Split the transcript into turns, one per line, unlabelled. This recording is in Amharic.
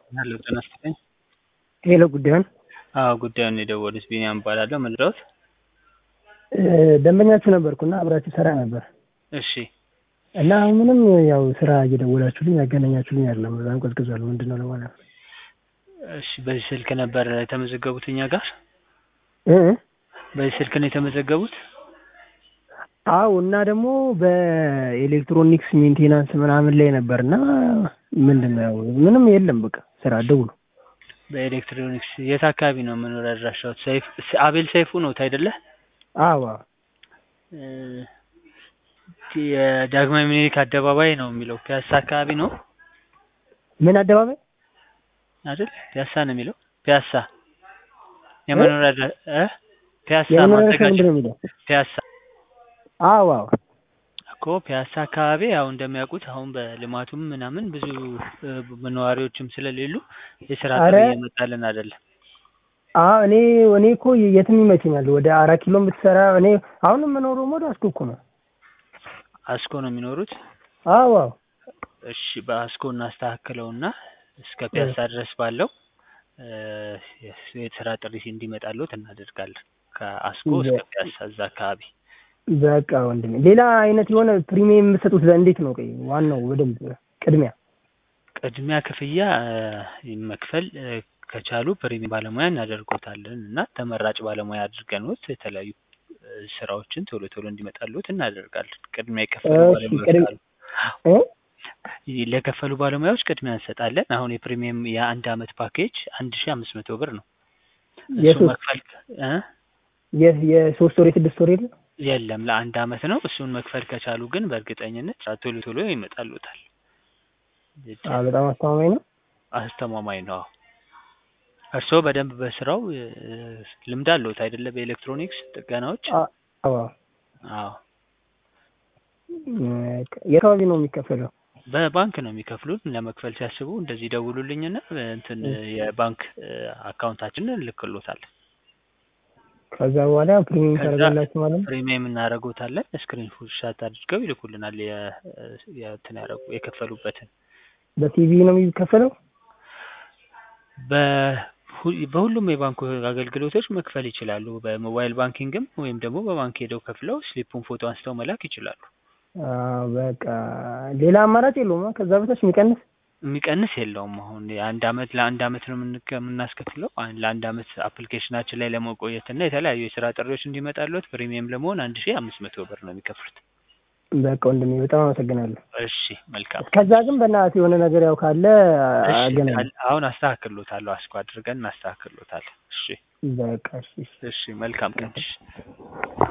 ሄሎ ጤና ይስጥልኝ።
ሄሎ ጉዳዩን
አዎ ጉዳዩን የደወሉት ቢኒያም እባላለሁ። ምንድነው?
ደንበኛችሁ ነበርኩና አብራችሁ ሰራ ነበር
እሺ
እና ምንም ያው ስራ እየደወላችሁልኝ ያገናኛችሁልኝ አይደለም። በጣም ቀዝቅዟል። ምንድን ነው ለማለት ነው።
እሺ በዚህ ስልክ ነበር የተመዘገቡት እኛ ጋር?
እ
በዚህ ስልክ ነው የተመዘገቡት?
አዎ እና ደግሞ በኤሌክትሮኒክስ ሜንቴናንስ ምናምን ላይ ነበር እና ምንድን ነው ያው ምንም የለም። በቃ ስራ ደውሉ።
በኤሌክትሮኒክስ የት አካባቢ ነው መኖሪያ አድራሻዎት? ሰይፍ አቤል ሰይፉ ነው አይደለ?
አዎ
እ የዳግማዊ ምኒልክ አደባባይ ነው የሚለው ፒያሳ አካባቢ ነው
ምን አደባባይ
አይደል? ፒያሳ ነው የሚለው ፒያሳ የመኖሪያ አድራ እ ፒያሳ
የመኖሪያ
ማዘጋጃ
ምንድን ነው የሚለው?
ፒያሳ
አዎ አዎ
እኮ ፒያሳ አካባቢ ያው እንደሚያውቁት አሁን በልማቱም ምናምን ብዙ እ ነዋሪዎችም ስለሌሉ የስራ ጥሪ
ኧረ
እየመጣልን አይደለም።
አዎ እኔ እኔ እኮ የትም ይመቸኛል። ወደ አራት ኪሎም ብትሰራ እኔ አሁን የምኖረው ወደ አስኮ እኮ ነው።
አስኮ ነው የሚኖሩት?
አዎ አዎ
እሺ በአስኮ እናስተካክለውና እስከ ፒያሳ ድረስ ባለው እ የስራ ጥሪ እንዲመጣልዎት እናደርጋለን። ከአስኮ እስከ ፒያሳ እዛ አካባቢ
በቃ ወንድሜ ሌላ አይነት የሆነ ፕሪሚየም የምትሰጡት እንዴት ነው? ቆይ ዋናው በደንብ ቅድሚያ
ቅድሚያ ክፍያ እ መክፈል እ ከቻሉ ፕሪሚየም ባለሙያ እናደርጎታለን እና ተመራጭ ባለሙያ አድርገንዎት የተለያዩ እ ስራዎችን ቶሎ ቶሎ እንዲመጣልዎት እናደርጋለን። ቅድሚያ የከፈሉ
እሺ
ባለሙያዎች
ቅድም
ካሉ
እ
ለከፈሉ ባለሙያዎች ቅድሚያ እንሰጣለን። አሁን የፕሪሚየም የአንድ አመት ፓኬጅ አንድ ሺህ አምስት መቶ ብር ነው። እሱ
የሶስት
መክፈል እ
የ- የሶስት ወር የስድስት ወር የለም
የለም ለአንድ አመት ነው። እሱን መክፈል ከቻሉ ግን በእርግጠኝነት ቶሎ ቶሎ ይመጣልዎታል።
አዎ በጣም አስተማማኝ ነው።
አስተማማኝ ነው። አዎ እርስዎ በደንብ በስራው እ ልምድ አለዎት አይደለ? በኤሌክትሮኒክስ ጥገናዎች?
አ- አዎ
አዎ
የት አካባቢ ነው የሚከፈለው?
በባንክ ነው የሚከፍሉን። ለመክፈል ሲያስቡ እንደዚህ ደውሉልኝና እንትን የባንክ እ አካውንታችንን እንልክልዎታለን።
ከዛ በኋላ ፕሪሚየም
ከዛ
ታደርጋላችሁ ማለት ነው።
ፕሪሚየም እናደርጎታለን። ስክሪን ሻት አድርገው ይልኩልናል። የ የእንትን ያደረጉ የከፈሉበትን
በቲቪ ነው የሚከፈለው?
በሁ- በሁሉም የባንክ አገልግሎቶች መክፈል ይችላሉ። በሞባይል ባንኪንግም ወይም ደግሞ በባንክ ሄደው ከፍለው ስሊፑን ፎቶ አንስተው መላክ ይችላሉ።
አዎ በቃ ሌላ አማራጭ የለውም። አ? ከዛ በታች የሚቀንስ
የሚቀንስ የለውም። አሁን የአንድ አመት ለአንድ አመት ነው የምንከ የምናስከፍለው። አን- ለአንድ አመት አፕሊኬሽናችን ላይ ለመቆየት እና የተለያዩ የስራ ጥሪዎች እንዲመጣልዎት ፕሪሚየም ለመሆን አንድ ሺህ አምስት መቶ ብር ነው የሚከፍሉት።
በቃ ወንድሜ በጣም አመሰግናለሁ።
እሺ መልካም።
ከዛ ግን በእናትህ የሆነ ነገር ያው ካለ
እሺ
አገናኝ።
ካል- አሁን አስተካክሎታለሁ። አስኮ አድርገን እናስተካክሎታለን። እሺ
በቃ እሺ እሺ።
እሺ መልካም ቀን። እሺ